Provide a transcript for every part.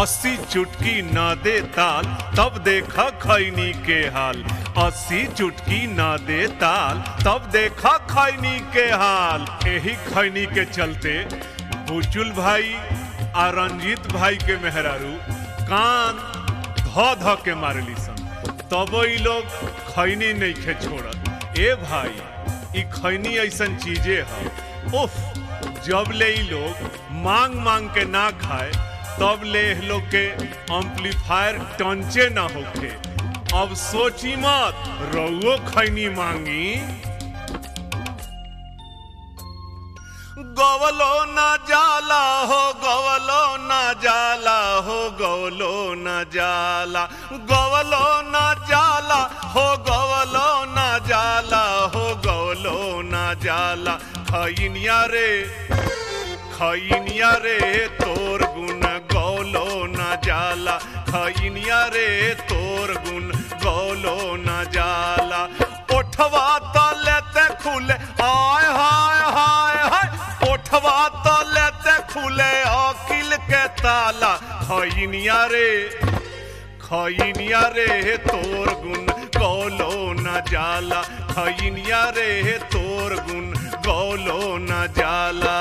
अस्सी चुटकी न दे ताल तब देखा खैनी के हाल अस्सी चुटकी न दे ताल तब देखा खैनी के हाल यही खैनी के चलते बुचुल भाई आ रंजीत भाई के मेहरारू कान ध ध के मारली सन तब ई लोग खैनी नहीं खे छोड़त ए भाई ई खैनी ऐसन चीजे है उफ जब ले ई लोग मांग मांग के ना खाए तब ले एह लोग के एम्पलीफायर टंचे ना होखे अब सोची मत रउओ खैनी मांगी गवलो ना जाला हो गवलो ना जाला हो गवलो ना जाला गवलो ना जाला हो गवलो ना जाला हो गवलो ना जाला खैनिया रे खैनिया रे तोर गुण गौलो ना जाला खैनिया रे तोर गुण गौलो ना जाला ओठवा तलेते खुले आय हाय हाय हाय ओठवा तलेते खुले अकिल के ताला खैनिया रे खैनिया रे तोर गुण गौलो ना जाला खैनिया रे तोर गुण गौलो ना जाला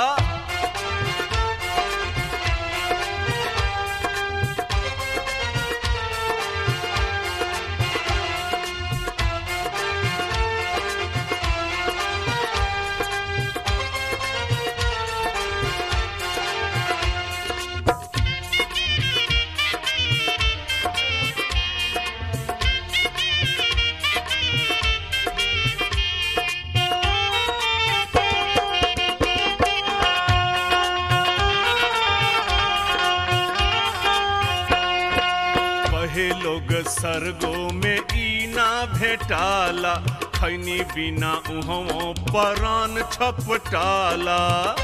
कहे लोग सरगो में ई ना भेटाला खैनी बिना उहों परान छपटाला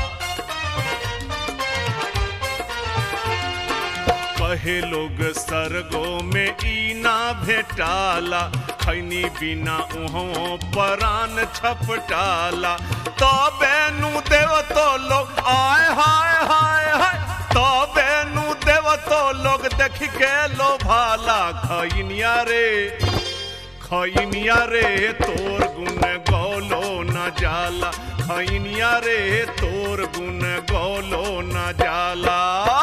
कहे लोग सरगो में ई ना भेटाला खैनी बिना उहों परान छपटाला तबे नु देव तो लोग आय हाय हाय हाय तबे नु देव तो लोग देख के लो भाला खैनिया रे खैनिया रे तोर गुण गौलो न जाला खैनिया रे तोर गुण गौलो न जाला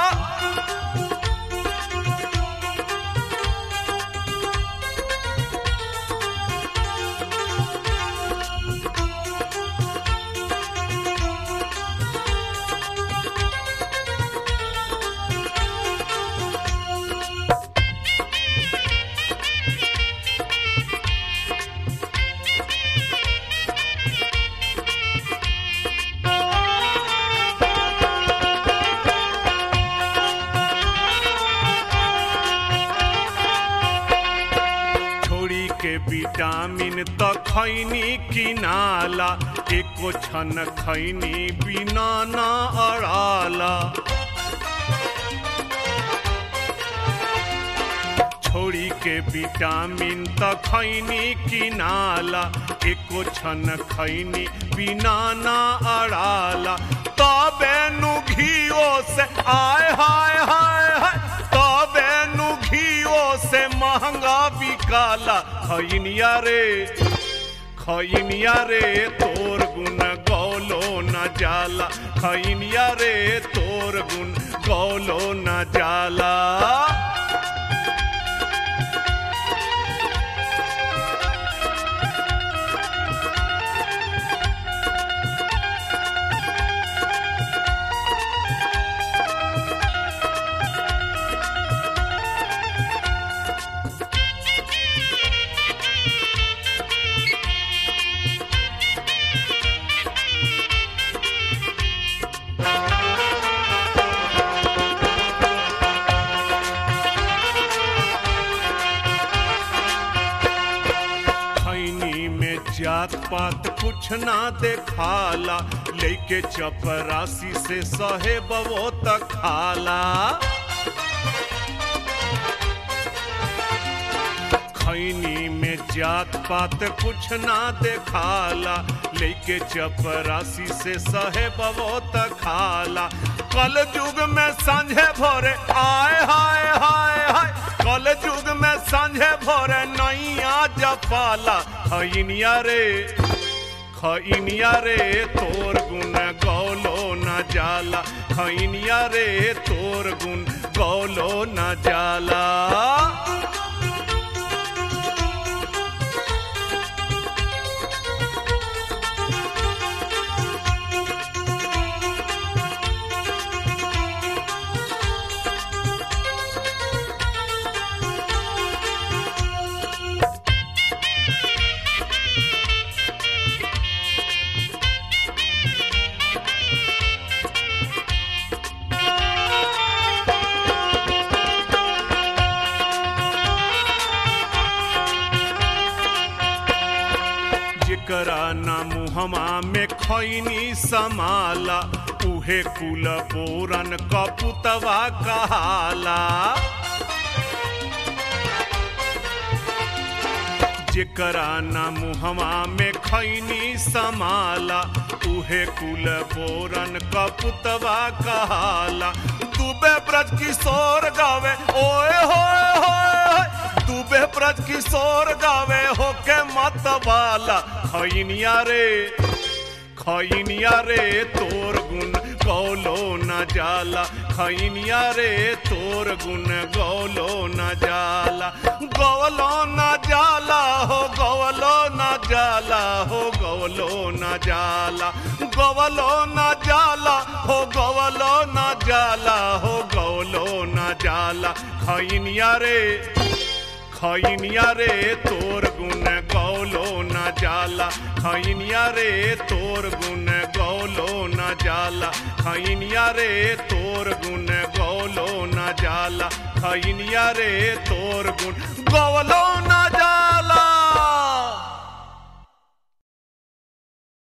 छोड़ी के विटामिन त खैनी किनाला एको छन खैनी बिना ना अड़ाला छोड़ी के विटामिन त खैनी किनाला एको छन खैनी बिना ना अड़ाला तबे नु घियो से आय हाय हाय हाय तबे नु घियो से महंगा बिकाला खैनिया रे खैनिया रे तोर गुण गौलो न जाला खैनिया रे तोर गुण गौलो न जाला खैनी में जात पात कुछ ना देखाला लेके चपरासी से सहे बवो तक खाला खैनी में जात पात कुछ ना देखाला लेके चपरासी से सहे बवो तक खाला कल युग में संझे भोरे आय हा पाला खैनिया रे खैनिया रे तोर गुण गौलो न जाला खैनिया रे तोर गुण गौलो न जाला जेकरा ना मुहमा में खैनी समाला उहे कुल बोरन कपुतवा कहाला जेकरा ना मुहमा में खैनी समाला उहे कुल बोरन कपुतवा कहाला दुबे ब्रज किशोर गावे ओए होए होए दुबे ब्रज किशोर गावे होके मत वाला खैनिया रे खैनिया रे तोर गुण गौलो न जाला खैनिया रे तोर गुण गौलो न जाला गौलो न जाला हो गौलो न जाला हो गौलो न जाला गौलो न जाला हो गौलो न जाला हो गौलो न जाला खैनिया रे खैनिया रे तोर गुण गौलो न जाला खैनिया रे तोर गुण गौलो न जाला खैनिया रे तोर गुण गौलो न जाला खैनिया रे तोर गुण गौलो